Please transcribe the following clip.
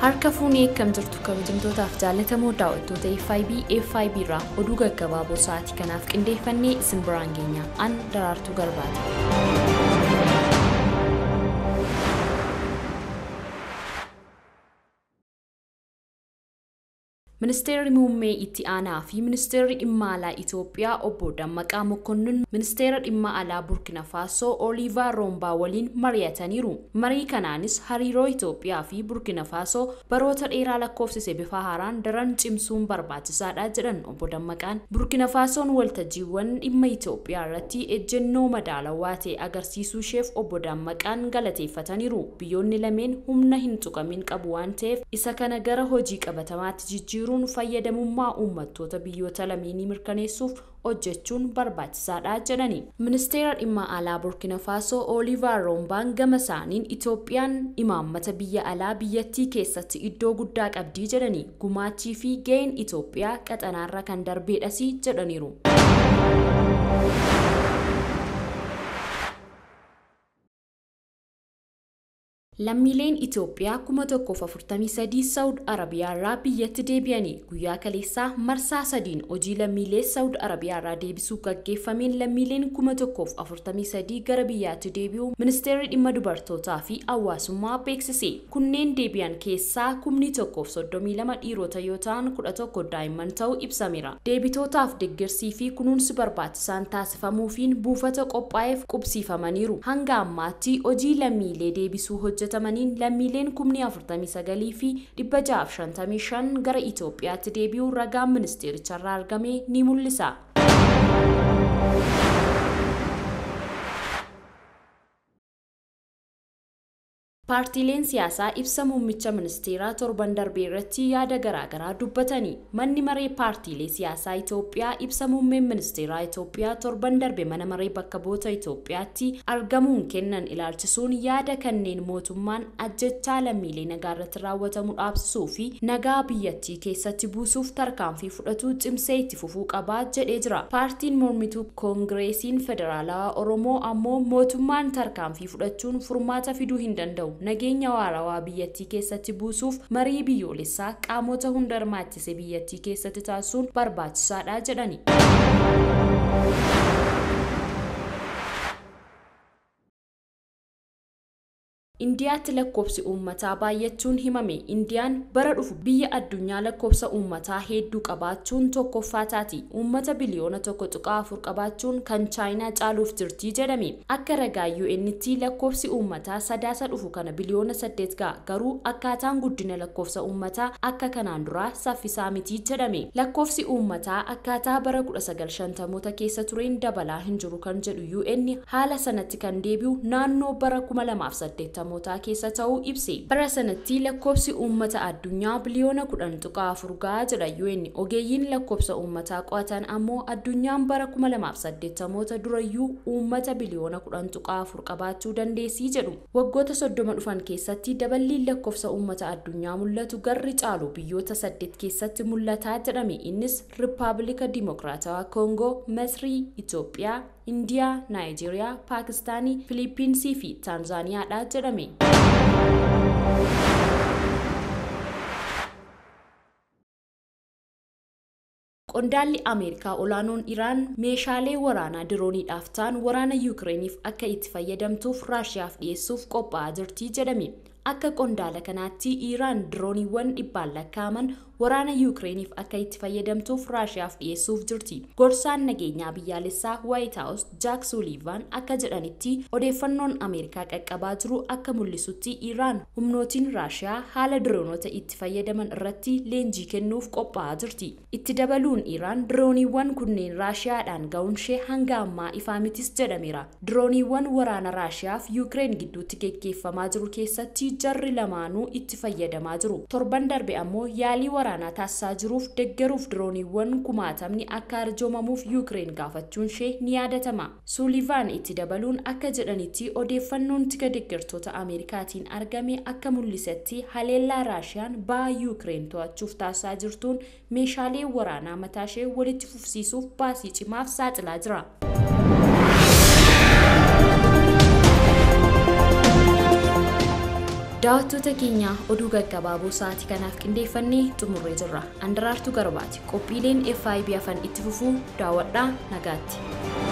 Harka fuunee akkam jirtu kabajamtootaaf jaallatamoo daawwattoota FIB FIB irraa oduu gaggabaaboo sa'aatii kanaaf qindeeffannee isin biraan geenya an daraartuu garbaati. Ministeerri muummee itti aanaa fi ministeerri dhimma alaa Itoophiyaa obbo Dammaqaa Mokonnin ministeera dhimma alaa Burkina Faasoo Oliivaa Roombaa waliin mari'ataniiru. Marii kanaanis hariiroo Itoophiyaa fi Burkina Faasoo baroota dheeraa lakkoofsise bifa haaraan daran cimsuun barbaachisaadha jedhan obbo Dammaqaan. Burkina Faasoon waltajjiiwwan dhimma Itoophiyaa irratti ejjennoo madaalawaa ta'e agarsiisuu isheef obbo Dammaqaan galateeffataniiru. Biyyoonni lameen humna hin tuqamin qabu waan ta'eef isa kana gara hojii qabatamaatti jijjiiru jiruun fayyadamummaa uummattoota biyyoota lameenii mirkaneessuuf hojjechuun barbaachisaadha jedhani. Ministeera dhimma alaa Burkina Faasoo Oliivaar Roombaan gama isaaniin Itoophiyaan imaammata biyya alaa biyyattii keessatti iddoo guddaa qabdii jedhani. Gumaachii fi ga'een Itoophiyaa qaxanaarra kan darbeedhas jedhaniiru. Lammiileen Itoophiyaa kuma tokkoof afurtamii sadii Saawud Arabiyaa irraa biyyatti deebi'anii guyyaa kaleessaa marsaa sadiin hojii lammiilee Saawud Arabiyaa irraa deebisuu gaggeeffameen lammiileen kuma tokkoof afurtamii sadii gara biyyaatti deebi'uu ministeerri dhimma dubartootaa fi hawaasummaa beeksise. Kunneen deebi'an keessaa kumni tokkoof soddomii lama dhiirota yoo ta'an kudha tokko daa'imman ta'uu ibsameera. Deebitootaaf deeggarsii fi kunuunsi barbaachisaan taasifamuufiin buufata qophaa'eef qubsiifamaniiru. Hanga ammaatti hojii lammiilee deebisuu hojjetu. hojjetamaniin lammiileen kumni 49 fi 655 gara Itoophiyaatti deebi'uu ragaan ministeericharraa argame ni mul'isa. Paartiileen siyaasaa ibsa muummicha ministeeraa torban darbee irratti yaada garaagaraa dubbatanii manni maree paartiilee siyaasaa Itoophiyaa ibsa muummeen ministeeraa Itoophiyaa torban darbe mana maree bakka bu'oota Itoophiyaatti argamuun kennan ilaalchisuun yaada kanneen mootummaan ajjechaa lammiilee nagaa irratti raawwatamu dhaabsisuu fi nagaa biyyattii keessatti buusuuf tarkaanfii fudhatu cimsee itti fufuu qabaa jedhee jira. Paartiin mormituu koongireesiin federaalawaa Oromoo ammoo mootummaan tarkaanfii fudhachuun furmaata fiduu hin danda'u. nageenya waarawaa biyyattii keessatti buusuuf marii biyyoolessaa qaamota hunda hirmaachise biyyattii keessatti taasisuun barbaachisaadha jedhani. indiyaatti lakkoofsi uummataa baay'achuun himame indiyaan bara dhufu biyya addunyaa lakkoofsa uummataa hedduu qabaachuun tokkoffaa taati uummata biliyoona tokko tuqaa afur qabaachuun kan chaayinaa caaluuf jirti jedhame akka ragaa UN'tti lakkoofsi uummataa sadaasa dhufu kana biliyoona saddeet ga'a garuu akkaataan guddina lakkoofsa uummataa akka kanaan duraa saffisaa miti jedhame lakkoofsi uummataa akkaataa bara 1950moota keessa tureen dabalaa hin jiru kan jedhu UN haala sanatti kan deebi'u naannoo bara 2008 mootaa keessa ta'uu ibse. Bara sanatti lakkoofsi uummata addunyaa biliyoona kudhan tuqaa afur gahaa jedha UN. Ogeeyyiin lakkoofsa uummataa qo'atan ammoo addunyaan bara kuma lamaaf saddeettamoota durayyuu uummata biliyoona kudhan tuqaa afur qabaachuu dandeessii jedhu. Waggoota soddoma dhufan keessatti daballiin lakkoofsa uummata addunyaa mul'atu garri caalu biyyoota saddeet keessatti mul'ataa jedhame. Innis Rippaabilika Dimokiraatawaa Koongoo, Masrii, Itoophiyaa, indiyaa naayijeeriyaa paakistaanii filiippiinsii fi taanzaaniyaadha jedhame qondaalli ameerikaa olaanoon iraan meeshaalee waraanaa dirooniidhaaf ta'an waraana yuukireeniif akka itti fayyadamtuuf raashiyaaf dhiyeessuuf qophaa'aa jirti jedhame akka qondaala kanaatti iiraan dirooniiwwan dhibbaan lakkaa'aman waraana yuukireeniif akka itti fayyadamtuuf raashiyaaf dhiyeessuuf jirti gorsaan nageenyaa biyyaalessaa waayit haawus jaak suuliivaan akka jedhanitti odeeffannoon ameerikaa qaqqabaa jiru akka mul'isutti iiraan humnootiin raashiyaa haala diroonota itti fayyadaman irratti leenjii kennuuf qophaa'aa jirti itti dabaluun iiraan dirooniiwwan kunneen raashiyaadhaan ga'uun ishee hanga ammaa ifaa mitis jedhameera dirooniiwwan waraana raashiyaaf yuukireen gidduutti geggeeffamaa jiru keessatti jarri lamaanuu itti fayyadamaa jiru torban darbe ammoo yaalii waraana waraanaa taasisaa jiruuf deggeruuf dirooniiwwan kumaatamni akka arjoomamuuf yuukireen gaafachuun ishee ni yaadatama. Suulivaan itti dabaluun akka jedhanitti odeeffannoon tika deggertoota Ameerikaatiin argame akka mul'isetti haleellaa Raashiyaan ba'a yuukireen to'achuuf taasisaa jirtuun meeshaalee waraanaa mataashee walitti fufsiisuuf baasii cimaaf saaxilaa jira. Daawwattoota keenya oduu gaggabaaboo sa'aatii kanaaf qindeeffannee xumurree jirra. Andaraartuu Garbaati. Qophiileen FIB afan itti fufuu daawwadhaa nagaatti.